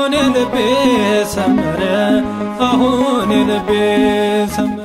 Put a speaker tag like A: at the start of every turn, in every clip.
A: አሁን የልቤ ሰመረ አሁን የልቤ ሰመረ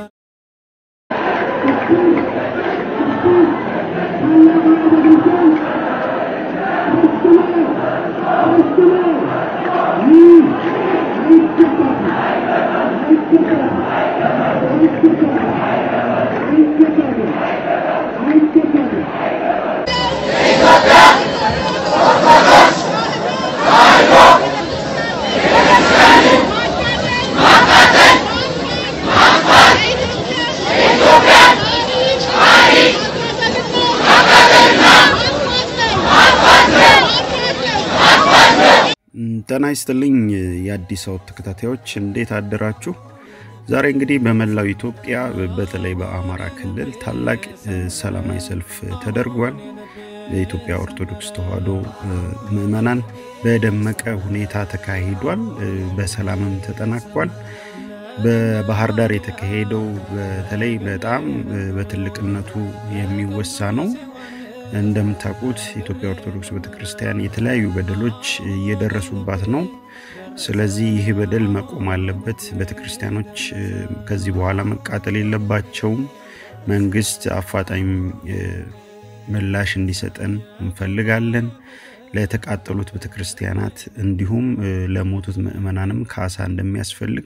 B: ጤና ይስጥልኝ የአዲስ አበባ ተከታታዮች እንዴት አደራችሁ? ዛሬ እንግዲህ በመላው ኢትዮጵያ በተለይ በአማራ ክልል ታላቅ ሰላማዊ ሰልፍ ተደርጓል። የኢትዮጵያ ኦርቶዶክስ ተዋሕዶ ምዕመናን በደመቀ ሁኔታ ተካሂዷል። በሰላምም ተጠናቋል። በባህር ዳር የተካሄደው በተለይ በጣም በትልቅነቱ የሚወሳ ነው። እንደምታውቁት ኢትዮጵያ ኦርቶዶክስ ቤተክርስቲያን የተለያዩ በደሎች እየደረሱባት ነው። ስለዚህ ይህ በደል መቆም አለበት። ቤተክርስቲያኖች ከዚህ በኋላ መቃጠል የለባቸውም። መንግስት አፋጣኝ ምላሽ እንዲሰጠን እንፈልጋለን። ለተቃጠሉት ቤተክርስቲያናት እንዲሁም ለሞቱት ምዕመናንም ካሳ እንደሚያስፈልግ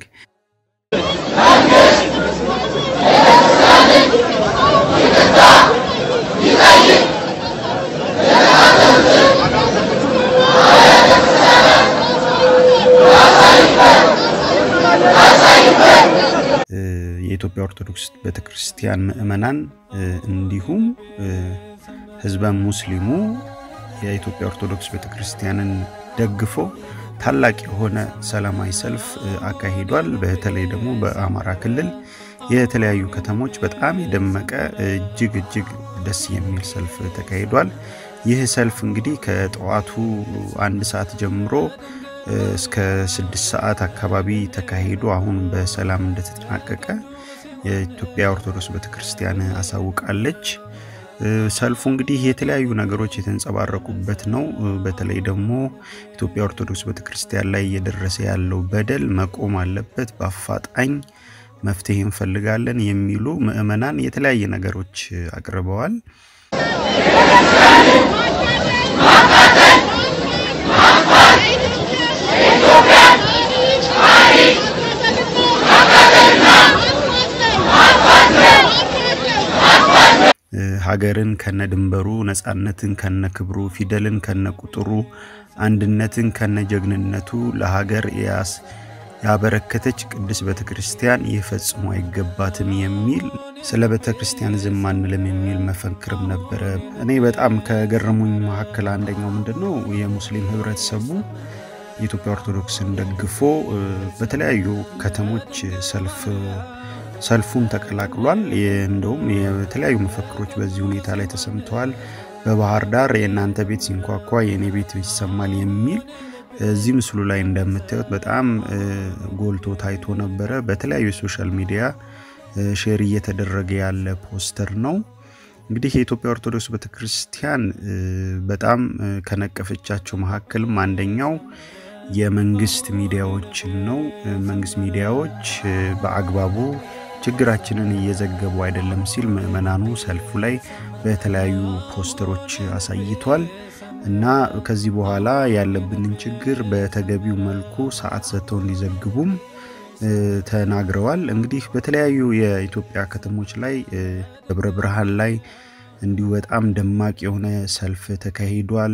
B: የኢትዮጵያ ኦርቶዶክስ ቤተክርስቲያን ምዕመናን እንዲሁም ህዝበ ሙስሊሙ የኢትዮጵያ ኦርቶዶክስ ቤተክርስቲያንን ደግፎ ታላቅ የሆነ ሰላማዊ ሰልፍ አካሂዷል። በተለይ ደግሞ በአማራ ክልል የተለያዩ ከተሞች በጣም የደመቀ እጅግ እጅግ ደስ የሚል ሰልፍ ተካሂዷል። ይህ ሰልፍ እንግዲህ ከጠዋቱ አንድ ሰዓት ጀምሮ እስከ ስድስት ሰዓት አካባቢ ተካሂዶ አሁን በሰላም እንደተጠናቀቀ የኢትዮጵያ ኦርቶዶክስ ቤተክርስቲያን አሳውቃለች። ሰልፉ እንግዲህ የተለያዩ ነገሮች የተንጸባረቁበት ነው። በተለይ ደግሞ ኢትዮጵያ ኦርቶዶክስ ቤተክርስቲያን ላይ እየደረሰ ያለው በደል መቆም አለበት፣ በአፋጣኝ መፍትሄ እንፈልጋለን የሚሉ ምዕመናን የተለያየ ነገሮች አቅርበዋል። ሀገርን ከነ ድንበሩ፣ ነፃነትን ከነ ክብሩ፣ ፊደልን ከነ ቁጥሩ፣ አንድነትን ከነ ጀግንነቱ ለሀገር ያስ ያበረከተች ቅድስት ቤተ ክርስቲያን ይህ ፈጽሞ አይገባትም የሚል ስለ ቤተ ክርስቲያን ዝም አንልም የሚል መፈክርም ነበረ። እኔ በጣም ከገረሙኝ መካከል አንደኛው ምንድን ነው የሙስሊም ህብረተሰቡ የኢትዮጵያ ኦርቶዶክስን ደግፎ በተለያዩ ከተሞች ሰልፍ ሰልፉን ተቀላቅሏል። እንደውም የተለያዩ መፈክሮች በዚህ ሁኔታ ላይ ተሰምተዋል። በባህር ዳር የእናንተ ቤት ሲንኳኳ የእኔ ቤት ይሰማል የሚል እዚህ ምስሉ ላይ እንደምታዩት በጣም ጎልቶ ታይቶ ነበረ። በተለያዩ የሶሻል ሚዲያ ሼር እየተደረገ ያለ ፖስተር ነው። እንግዲህ የኢትዮጵያ ኦርቶዶክስ ቤተክርስቲያን በጣም ከነቀፈቻቸው መካከልም አንደኛው የመንግስት ሚዲያዎችን ነው። መንግስት ሚዲያዎች በአግባቡ ችግራችንን እየዘገቡ አይደለም ሲል ምዕመናኑ ሰልፉ ላይ በተለያዩ ፖስተሮች አሳይቷል። እና ከዚህ በኋላ ያለብንን ችግር በተገቢው መልኩ ሰዓት ሰጥተው እንዲዘግቡም ተናግረዋል። እንግዲህ በተለያዩ የኢትዮጵያ ከተሞች ላይ ደብረ ብርሃን ላይ እንዲሁ በጣም ደማቅ የሆነ ሰልፍ ተካሂዷል።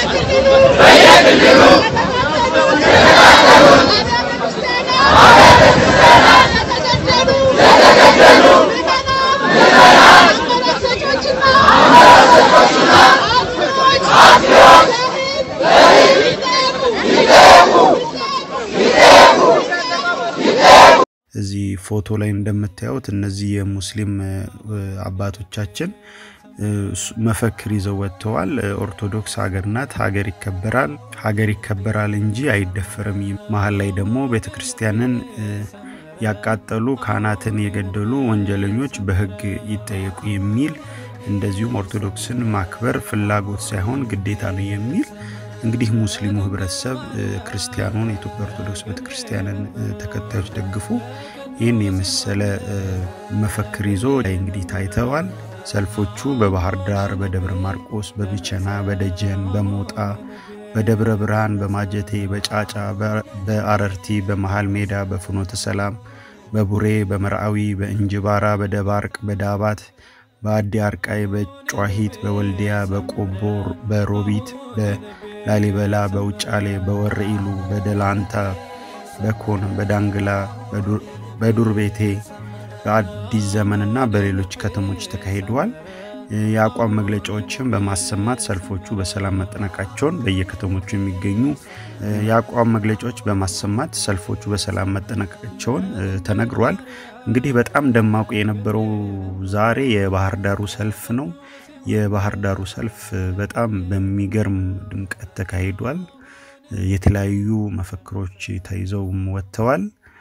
B: እዚህ ፎቶ ላይ እንደምታዩት እነዚህ የሙስሊም አባቶቻችን መፈክር ይዘው ወጥተዋል። ኦርቶዶክስ ሀገር ናት፣ ሀገር ይከበራል፣ ሀገር ይከበራል እንጂ አይደፈርም። መሀል ላይ ደግሞ ቤተ ክርስቲያንን ያቃጠሉ ካህናትን የገደሉ ወንጀለኞች በሕግ ይጠየቁ የሚል እንደዚሁም ኦርቶዶክስን ማክበር ፍላጎት ሳይሆን ግዴታ ነው የሚል እንግዲህ ሙስሊሙ ህብረተሰብ ክርስቲያኑን የኢትዮጵያ ኦርቶዶክስ ቤተክርስቲያንን ተከታዮች ደግፎ ይህን የመሰለ መፈክር ይዞ እንግዲህ ታይተዋል። ሰልፎቹ በባህር ዳር፣ በደብረ ማርቆስ፣ በቢቸና፣ በደጀን፣ በሞጣ፣ በደብረ ብርሃን፣ በማጀቴ፣ በጫጫ፣ በአረርቲ፣ በመሃል ሜዳ፣ በፍኖተ ሰላም፣ በቡሬ፣ በመርአዊ፣ በእንጅባራ፣ በደባርቅ፣ በዳባት፣ በአዲ አርቃይ፣ በጨዋሂት፣ በወልዲያ፣ በቆቦ፣ በሮቢት፣ በላሊበላ፣ በውጫሌ፣ በወረኢሉ፣ በደላንታ፣ በኮን፣ በዳንግላ፣ በዱር ቤቴ በአዲስ ዘመንና በሌሎች ከተሞች ተካሂደዋል። የአቋም መግለጫዎችን በማሰማት ሰልፎቹ በሰላም መጠናቀቃቸውን በየከተሞቹ የሚገኙ የአቋም መግለጫዎች በማሰማት ሰልፎቹ በሰላም መጠናቀቃቸውን ተነግሯል። እንግዲህ በጣም ደማቁ የነበረው ዛሬ የባህር ዳሩ ሰልፍ ነው። የባህር ዳሩ ሰልፍ በጣም በሚገርም ድምቀት ተካሂዷል። የተለያዩ መፈክሮች ተይዘውም ወጥተዋል።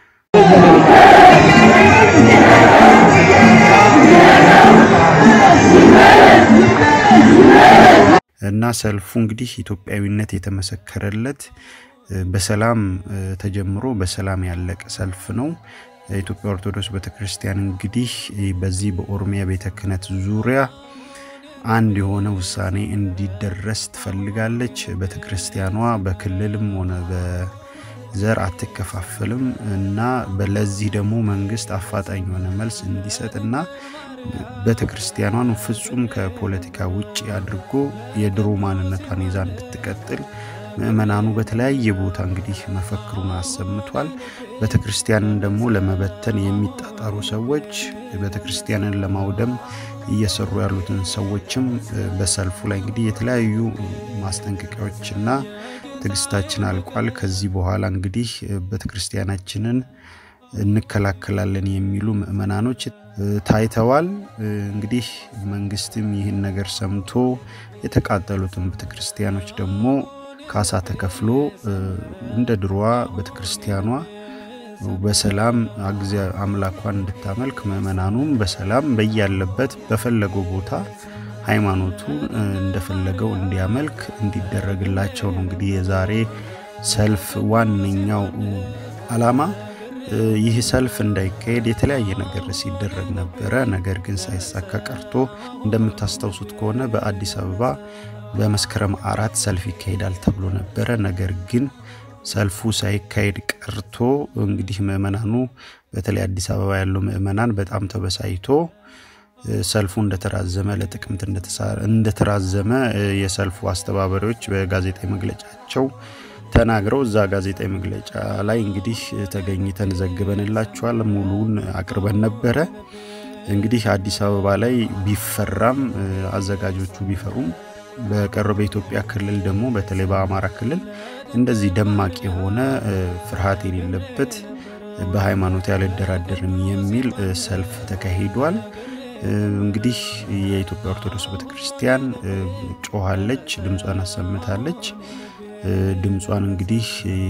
B: እና ሰልፉ እንግዲህ ኢትዮጵያዊነት የተመሰከረለት በሰላም ተጀምሮ በሰላም ያለቀ ሰልፍ ነው። የኢትዮጵያ ኦርቶዶክስ ቤተክርስቲያን እንግዲህ በዚህ በኦሮሚያ ቤተ ክህነት ዙሪያ አንድ የሆነ ውሳኔ እንዲደረስ ትፈልጋለች። ቤተክርስቲያኗ በክልልም ሆነ በዘር አትከፋፈልም እና ለዚህ ደግሞ መንግስት አፋጣኝ የሆነ መልስ እንዲሰጥና ቤተክርስቲያኗን ፍጹም ከፖለቲካ ውጭ አድርጎ የድሮ ማንነቷን ይዛ እንድትቀጥል ምእመናኑ በተለያየ ቦታ እንግዲህ መፈክሩን አሰምቷል። ቤተክርስቲያንን ደግሞ ለመበተን የሚጣጣሩ ሰዎች ቤተክርስቲያንን ለማውደም እየሰሩ ያሉትን ሰዎችም በሰልፉ ላይ እንግዲህ የተለያዩ ማስጠንቀቂያዎችና ትዕግስታችን አልቋል፣ ከዚህ በኋላ እንግዲህ ቤተክርስቲያናችንን እንከላከላለን የሚሉ ምእመናኖች ታይተዋል። እንግዲህ መንግስትም ይህን ነገር ሰምቶ የተቃጠሉትን ቤተክርስቲያኖች ደግሞ ካሳ ተከፍሎ እንደ ድሮዋ ቤተክርስቲያኗ በሰላም አግዚ አምላኳን እንድታመልክ ምእመናኑም በሰላም በያለበት በፈለገው ቦታ ሃይማኖቱን እንደፈለገው እንዲያመልክ እንዲደረግላቸው ነው እንግዲህ የዛሬ ሰልፍ ዋነኛው ዓላማ። ይህ ሰልፍ እንዳይካሄድ የተለያየ ነገር ሲደረግ ነበረ። ነገር ግን ሳይሳካ ቀርቶ እንደምታስታውሱት ከሆነ በአዲስ አበባ በመስከረም አራት ሰልፍ ይካሄዳል ተብሎ ነበረ። ነገር ግን ሰልፉ ሳይካሄድ ቀርቶ እንግዲህ ምእመናኑ በተለይ አዲስ አበባ ያለው ምእመናን በጣም ተበሳይቶ ሰልፉ እንደተራዘመ ለጥቅምት እንደተራዘመ የሰልፉ አስተባባሪዎች በጋዜጣዊ መግለጫቸው ተናግረው እዛ ጋዜጣዊ መግለጫ ላይ እንግዲህ ተገኝተን ዘግበንላቸዋል። ሙሉውን አቅርበን ነበረ። እንግዲህ አዲስ አበባ ላይ ቢፈራም አዘጋጆቹ ቢፈሩም በቀረው በኢትዮጵያ ክልል ደግሞ በተለይ በአማራ ክልል እንደዚህ ደማቅ የሆነ ፍርሃት የሌለበት በሃይማኖት ያልደራደርም የሚል ሰልፍ ተካሂዷል። እንግዲህ የኢትዮጵያ ኦርቶዶክስ ቤተክርስቲያን ጮኋለች፣ ድምጿን አሰምታለች። ድምጿን እንግዲህ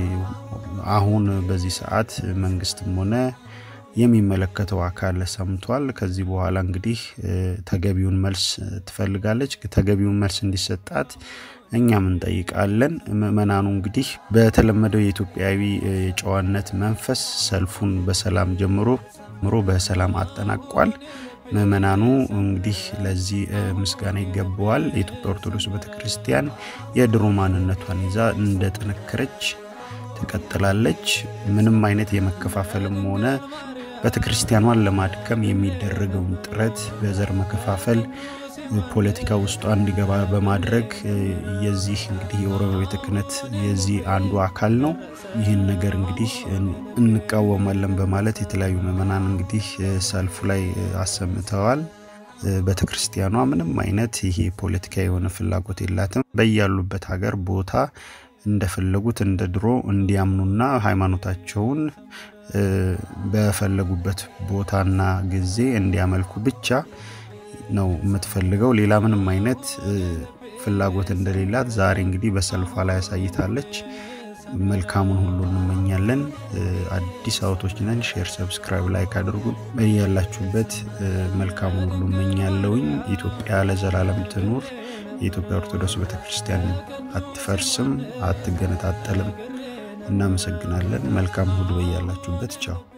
B: አሁን በዚህ ሰዓት መንግስትም ሆነ የሚመለከተው አካል ሰምቷል። ከዚህ በኋላ እንግዲህ ተገቢውን መልስ ትፈልጋለች። ተገቢውን መልስ እንዲሰጣት እኛም እንጠይቃለን። ምእመናኑ እንግዲህ በተለመደው የኢትዮጵያዊ የጨዋነት መንፈስ ሰልፉን በሰላም ጀምሮ ምሮ በሰላም አጠናቋል። ምእመናኑ እንግዲህ ለዚህ ምስጋና ይገባዋል። የኢትዮጵያ ኦርቶዶክስ ቤተክርስቲያን የድሮ ማንነቷን ይዛ እንደጠነከረች ትቀጥላለች። ምንም አይነት የመከፋፈልም ሆነ ቤተክርስቲያኗን ለማድከም የሚደረገውን ጥረት በዘር መከፋፈል ፖለቲካ ውስጧ እንዲገባ በማድረግ የዚህ እንግዲህ የኦሮሚያ ቤተ ክህነት የዚህ አንዱ አካል ነው። ይህን ነገር እንግዲህ እንቃወማለን በማለት የተለያዩ ምዕመናን እንግዲህ ሰልፉ ላይ አሰምተዋል። ቤተ ክርስቲያኗ ምንም አይነት ይሄ ፖለቲካ የሆነ ፍላጎት የላትም። በያሉበት ሀገር ቦታ እንደፈለጉት እንደ ድሮ እንዲያምኑና ሃይማኖታቸውን በፈለጉበት ቦታና ጊዜ እንዲያመልኩ ብቻ ነው የምትፈልገው። ሌላ ምንም አይነት ፍላጎት እንደሌላት ዛሬ እንግዲህ በሰልፏ ላይ ያሳይታለች። መልካሙን ሁሉ እንመኛለን። አዲስ አውቶች ነን። ሼር፣ ሰብስክራይብ፣ ላይክ አድርጉ። በያላችሁበት መልካሙን ሁሉ እመኛለሁኝ። ኢትዮጵያ ለዘላለም ትኑር። የኢትዮጵያ ኦርቶዶክስ ቤተክርስቲያን አትፈርስም፣ አትገነጣጠልም። እናመሰግናለን። መልካም ሁሉ በያላችሁበት። ቻው